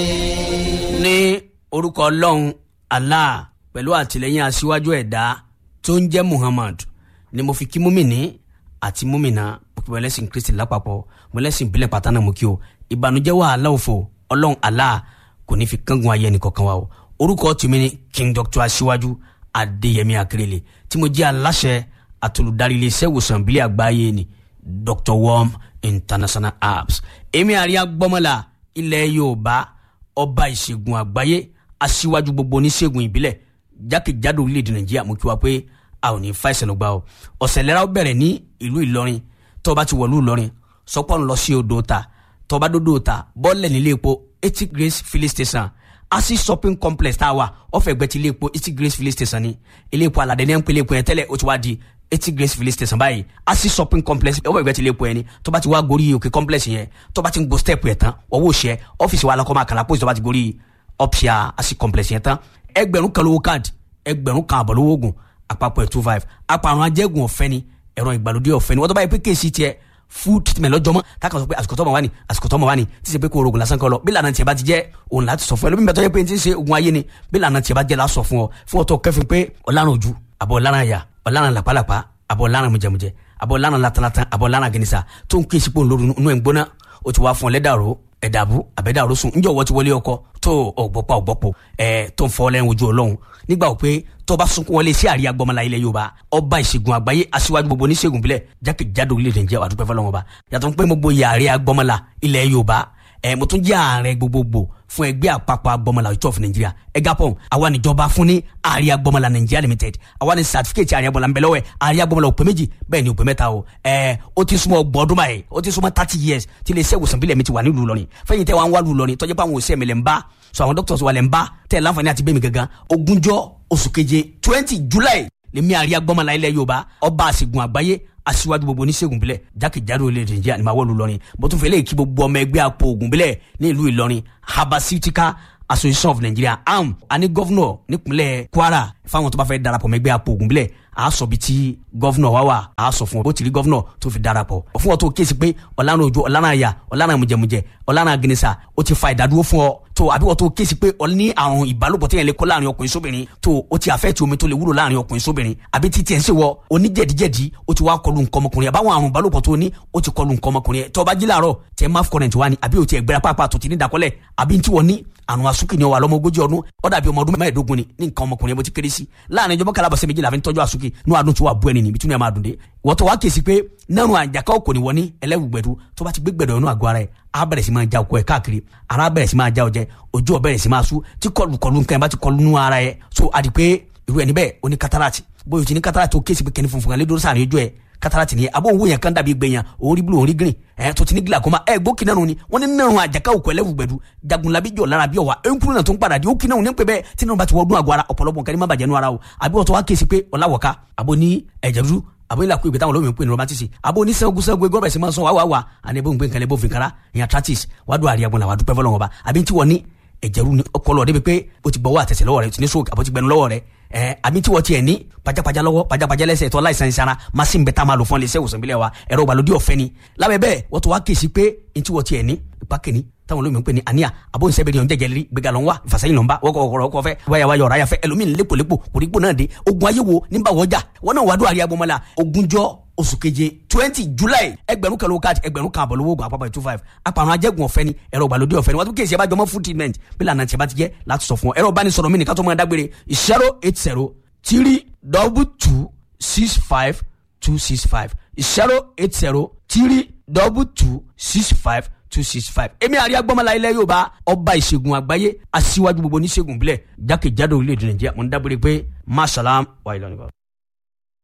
ní orúkọ ọlọ́run allah pẹ̀lú àtìlẹ́yìn aṣíwájú ẹ̀dá tó ń jẹ́ muhammad ni mo fi kí múmìnì àti múmìnà pípẹ́ ẹlẹ́sìn kristi lápapọ̀ mọ́lẹ́sìn ìbílẹ̀ pátánà mú kí o ìbànújẹ́ wàhálà òfò ọlọ́run allah kò ní fi kángun ayé ẹnìkọ̀ọ̀kan wa o orúkọ tèmi ni king doctor aṣíwájú adéyẹmí akérèlé tí mo jẹ́ aláṣẹ àtolùdarí iléeṣẹ́ ìwòsàn ìbílẹ̀ àgbáyé ni dr worm international apps èmi àríyá gbọ́mọ́lá ilẹ̀ yorùbá ọba ìṣègùn àgbáyé aṣíwájú gbogbo oníṣègùn ìbílẹ̀ jákèjádò orílẹ̀-èdè nàìjíríà mo kí wa pé a ò ní fa ìṣẹ̀lẹ̀ lọ́gbà o ọ̀sẹ̀ lẹ́ra ó bẹ̀rẹ̀ ní ìlú ìlọrin tó o bá ti wọ̀lú ìlọrin sọpọ́ ń lọ sí odò ta tó o bá dódò ta bọ́ọ̀lẹ̀ nílé epo eighty grace filling station asi shopping complex tá a wà ọ̀fẹ́ gbẹ ti ilé epo eighty grace filling station ni ilé epo aládé ní ẹ̀ ń pè ilé epo yẹn tẹ́lẹ̀ ó ti wá di eighty grace filling station báyìí asi shopping complex ọ̀fẹ́ gbẹ ti ilé epo yẹn ni tó bá ti wá gorí òkè complex yẹn tó bá ti ń go step yẹn tán ọwọ́ òṣìṣẹ́ ọ́fíìsì wa alákọ̀ọ́mọ àkàlà pósí tó bá ti gorí opsia asi complex yẹn tán ẹgbẹ̀rún kan lówó káàdì ẹgbẹ̀rún kan àbọ̀ lówó oògùn àpapọ̀ ẹ̀ two five àpàrùn ajẹ́gùn ọ̀fẹ́ ni ẹ̀rọ ìgbàlódé ọ̀fẹ́ ni wọ́n tó báyìí pé kéèsì tiẹ̀ full treatment lọ́jọ́ mọ́ táwọn sọ pé àsìkò tọ́mọ wá ní àsìkò tọ́mọ wá ní tí ṣe pé kó o rògùn lásán kọ́ lọ bí lànà tiẹ̀ bá ti jẹ́ òun láti sọ fún ẹ lómi bẹ́ẹ̀ tó yẹ pé n ti ṣe ogun ayé ni bí lànà tiẹ̀ bá jẹ́ la sọ fún ọ fún ọ tó kẹfìn pé ọ̀lànà ojú àbọ̀ ọ̀lànà àyà ọ̀lànà làpálàpá àbọ̀ ọ̀lànà mùjẹmùjẹ àbọ̀ ọ̀lànà latalata àbọ̀ ọ̀lànà gẹnisa tó ń kéésì pò ń lóru inú ẹ̀ ń gbóná o ti wá fún ọ lẹ́dàrú ẹ̀dàbú àbẹ̀dàrú sùn ńjọ́ wọ́n ti wọlé ọkọ tó ọ̀gbọ́pọ̀ ọ̀gbọ́pọ̀ ẹ̀ tó ń fọ́ lẹ́yìn ojú ọlọ́run nígbà wò pé tó bá sunkún wọlé sí àríyá gbọmọlá ilẹ̀ yorùbá ọba ìṣègùn àgbáyé aṣíwájú gbogbo oníṣègùn bílẹ̀ jákèjádò orílẹ̀-èdè Nàìjíríà àdúpẹ́ fọlọ́wọn ba yàtọ̀ pé gbogbo yàrá gbọmọlá ilẹ̀ yorùbá ẹ̀ mo tún jẹ́ ààrẹ gbogbogbò fún ẹgbẹ́ àpapọ̀ agbọmọlá ìtọ́ fún nàìjíríà ẹgapọ̀ àwa níjọba fún ní àríyá gbọmọlá nàìjíríà limited àwa ní sàtífíkẹ́tì àríyá gbọmọlá ńbẹ lọ́wọ́ ẹ̀ àríyá gbọmọlá òpè méjì bẹ́ẹ̀ ni òpè mẹ́ta o ẹ̀ ó ti súnmọ́ ọgbọ̀n ọdún báyìí ó ti súnmọ́ thirty years tí ilé iṣẹ́ ìwòsàn bílẹ̀ mi ti wà nílùú lọ́rin fẹ́yìn tẹ́ wà ń wá lù lọ́rin tọ́jú pé àwọn òṣìṣẹ́ mi lẹ́ ń bá so àwọn doctors wà lẹ́ ń bá tẹ́ ẹ̀ láǹfààní àti bẹ́ẹ̀ mi gangan ogúnjọ́ oṣù keje twenty july lèmi àríyá gbọmọlá ilẹ̀ yorùbá ọba àṣègùn àgbáyé aṣíwájú gbogbo oníṣègùn bílẹ̀ jákèjádò orílẹ̀-èdè nàìjíríà ni màá wọ́ọ̀lù lọ́rin bó tún fẹ́ lè kí gbogbo ọmọ ẹgbẹ́ àpò ògùn bílẹ̀ ní ìlú ìlọrin herbaceutica association of nigeria am àní gọ́vnọ̀ nípínlẹ̀ kwara fáwọn tó bá fẹ́ darapọ̀ mọ́ ẹgbẹ́ àpò ògùn bílẹ̀ a sọ bi tí gọ́vnọ̀ wá wà a sọ fún ọ bó ti rí gọ́vnọ̀ tó fi darapọ̀ fún ọ tó kéésì pé ọ̀lànà ojú ọ̀lànà àyà ọ̀lànà mùjẹmùjẹ ọ̀lànà gẹnisa ó ti fa ìdádúró fún ọ tó àbí wọ́n tó kéésì pé ọ ní àrùn ìbálòpọ̀ tí yẹn lè kó láàrin ọkùnrin sóbìnrin tó o ti àfẹ́ tí omi tó lè wúlò láàrin ọkùnrin sóbìnrin àbí tí tiẹ̀ ń ṣe wọ oníjẹ̀díjẹ̀dí o ti wá kọlu nǹkan ọmọkùnrin àbáwọn àrùn ìbálòpọ̀ tó ní o ti kọlu nǹkan ọmọkùnrin tó bá jí láàárọ̀ tẹ máf kọrẹ̀ntì wa ni àbí o ti ẹ̀gbẹ́ra pàápàá tó ti ní dakọ́lẹ̀ àbí tí wọ́n ní àrùn asúkì ni ọ wà lọ́mọ ogójì ọdún ó dàbí ọmọ ọdún mẹ́ẹ̀ẹ́dógún ni ní nǹkan ọmọkùnrin bó ti kéré sí láàrin ìjọba kalabọ̀sẹ̀ méjì làfi ń tọ́jú asúkì ní àdùn tí wà bú ẹni níbi tí wọ́n máa dùn dé wọ́n tó wá kèsì pé nánú àjàká òkò ni wọ́n ní ẹlẹ́wùgbẹ̀dù tó bá ti gbé gbẹ̀dọ̀ inú àgọ́ ara ẹ̀ á bẹ̀rẹ̀ sí máa já okó ẹ̀ káàkiri ara bẹ̀rẹ̀ sí máa já ọjẹ́ ojú ọ̀ bẹ̀rẹ̀ sí máa sú tí kọlù kọlù nǹkan ẹ̀ bá ti kọlù nú ara ẹ̀ so àdì pé irú ẹni bẹ́ẹ̀ ó ní kátàràtì bóyá o ti ní kátàràtì ó kèsì pé kẹ́ni funfun kan lé dúró sáàrin ojú ẹ̀ kátàràtì ni abo òwò yẹn kan dàbí gbẹ̀yàn òun rí blu òun rí green ẹ̀ tó ti ní glaucoma ẹ̀ gbó kí nánu ni wọ́n ní nínú àjàká òkú ẹlẹ́wùgbẹ̀dù jagunlabi jọ lára bí ọ̀wà ẹ̀ńkúrú náà tó ń padà di ó kí náà ní pẹ́ bẹ́ẹ̀ tí náà bá ti wọ́ọ́dún àgọ́ ara ọ̀pọ̀lọpọ̀ nǹkan ní má bàjẹ́ nú ara o àbí wọ́n tó wá kéésì pé ọ̀làwọ̀ká àbò ní ẹ̀jẹ̀ dúdú àbò ilà kú ìgbé táwọn olómi ń pè ní romantisi àbò ní sẹ́gun sẹ́gun gbọ́dọ̀ sí máa ń sọ wá wá wá àní ebó ń gbé nǹkan lẹ́bó fìkàrà ìyẹn arthritis wàá dùn àríyá gbọ́n làwọn àdúpẹ́ fọlọ́wọn ọba àbí tí wọ́n ní ẹ̀jẹ̀ ru ni ọkọlọ débi pé o ti gbọ́wọ́ àtẹ̀sẹ̀ lọ́wọ́ rẹ o ti ní stroke àbọ̀ ti gbẹnu lọ́wọ́ rẹ ẹ̀ àbí tí wọ́n tiẹ̀ ní pajápajá lọ́wọ́ pajápajá lẹ́sẹ̀ tó láìsàn ìsara machine bẹ́ẹ̀ tá a máa lò fún ẹlẹ́sẹ̀ ìwòsàn ìbílẹ̀ wa ẹ̀rọ ìgbàlódé ọ̀fẹ́ ni lábẹ́ bẹ́ẹ̀ wọ́n tó wá kèsì pé ní tí wọ́n tiẹ̀ ní ìpákẹ́ni táwọn olómi ń pè ní àníyà àbó ń sẹ́bẹ̀rẹ̀ ọ̀njẹ́ jẹlẹ́rí gbẹ̀gà lọ́n wá ìfàsẹ́yìn lọ́nba wọ́kọ̀ ọ̀rọ̀ ọkọ̀ fẹ́ wáyà wáyà ọ̀rọ̀ ayàfẹ́ ẹlòmíì lépolépo kòrígbò náà dé ogun ayé wo nígbà wọ́jà wọn náà wàdó àríyá gbọmọlá ogúnjọ́ oṣù keje twenty july ẹgbẹ̀rún kan lówó káàdì ẹgbẹ̀rún kan àbọ̀ lówó oògùn àpapọ̀ two five apàrọ̀ ajẹ́gun ọ̀fẹ́ ni ẹ̀rọ ìgbàlódé ọ̀fẹ́ ni wọ́n tún kéèsì ẹ̀bá jọmọ́ food treatment bí lànà tí ẹ bá ti jẹ́ láti sọ fún ọ ẹ̀rọ ìbánisọ̀rọ̀ mi nìkan tó máa dágbére zero eight zero three double two six five two six five zero eight zero three double two six five two six five èmi àríyá gbọ́mọlá ilẹ̀ yorùbá ọba ìṣègùn àgbáyé aṣíwájú gbogbo oníṣègùn bílẹ̀ jákèjádò orílẹ̀-èdè nàìjíríà mo ń dábòrè pé masalaam wa ilẹ̀ nìkan.